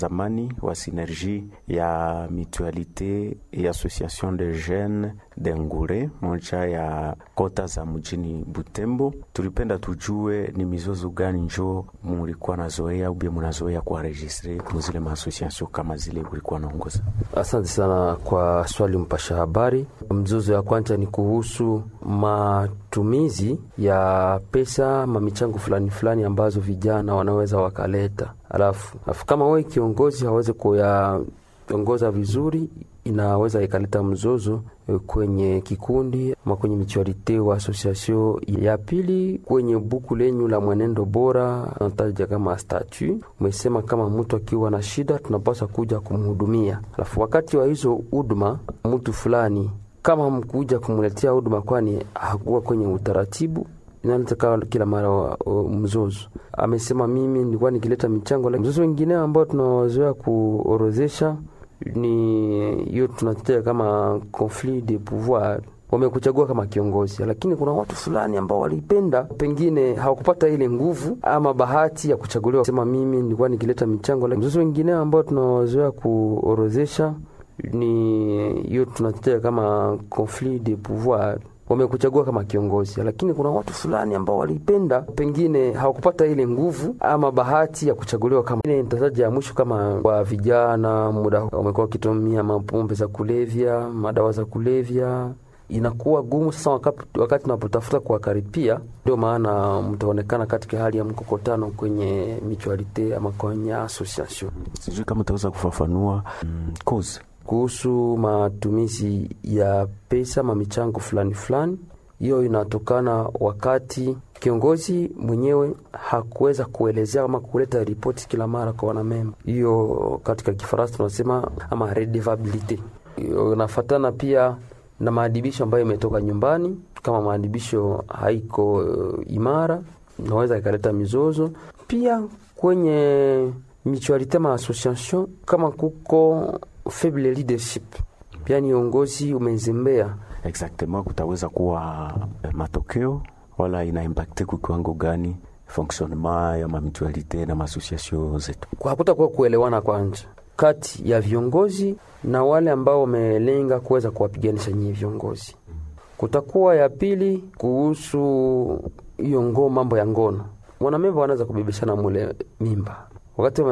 zamani wa synergie ya mutualite et association de jeunes de Ngure, moja ya kota za mjini Butembo. Tulipenda tujue ni mizozo gani njo mulikuwa nazoea ubie munazoea kuwaregistre muzile maasociation kama zile ulikuwa naongoza? Asante sana kwa swali mpasha habari. Mzozo ya kwanza ni kuhusu matumizi ya pesa mamichango fulani fulani ambazo vijana wanaweza wakaleta, alafu alafu kama wewe kiongozi hawezi kuyaongoza vizuri, inaweza ikaleta mzozo kwenye kikundi ama kwenye michuarite wa association. Ya pili kwenye buku lenyu la mwenendo bora nataja kama statu, umesema kama mtu akiwa na shida tunapaswa kuja kumhudumia, alafu wakati wa hizo huduma mtu fulani kama mkuja kumletea huduma, kwani hakuwa kwenye utaratibu inaleta kila mara mzozo. Amesema mimi nilikuwa nikileta michango. Mzozo wengine ambao tunawazoea kuorozesha ni hiyo tunatetea kama conflit de pouvoir. Wamekuchagua kama kiongozi, lakini kuna watu fulani ambao walipenda, pengine hawakupata ile nguvu ama bahati ya kuchaguliwa. Sema mimi nilikuwa nikileta michango. Mzozo wengine ambao tunawazoea kuorozesha ni hiyo tunatetea kama conflit de pouvoir wamekuchagua kama kiongozi, lakini kuna watu fulani ambao walipenda, pengine hawakupata ile nguvu ama bahati ya kuchaguliwa. Kama nitataja ya mwisho, kama kwa vijana, muda wamekuwa wakitumia mapombe za kulevya, madawa za kulevya, inakuwa gumu sasa wakati, wakati unapotafuta kuwakaripia. Ndio maana mtaonekana katika hali ya mkokotano kwenye mutualite ama kwenye association. Sijui kama utaweza kufafanua mm, cause kuhusu matumizi ya pesa mamichango fulani fulani. Hiyo inatokana wakati kiongozi mwenyewe hakuweza kuelezea ama kuleta ripoti kila mara kwa wanamemba. Hiyo katika Kifaransa tunasema ama redevabilite. Inafatana pia na maadibisho ambayo imetoka nyumbani. Kama maadibisho haiko uh, imara, inaweza ikaleta mizozo pia kwenye mutualite ma association, kama kuko faible leadership, yani uongozi umezembea. Exactement, kutaweza kuwa matokeo wala ina impacte kwa kiwango gani fonctionnement ya mamitualite na maasociation zetu? Hakutakuwa kuelewana kwanza kati ya viongozi na wale ambao wamelenga kuweza kuwapiganisha nyinyi viongozi. Kutakuwa ya pili kuhusu hiyo ngo mambo ya ngono, wanamemba wanaweza kubebeshana mule mimba wakati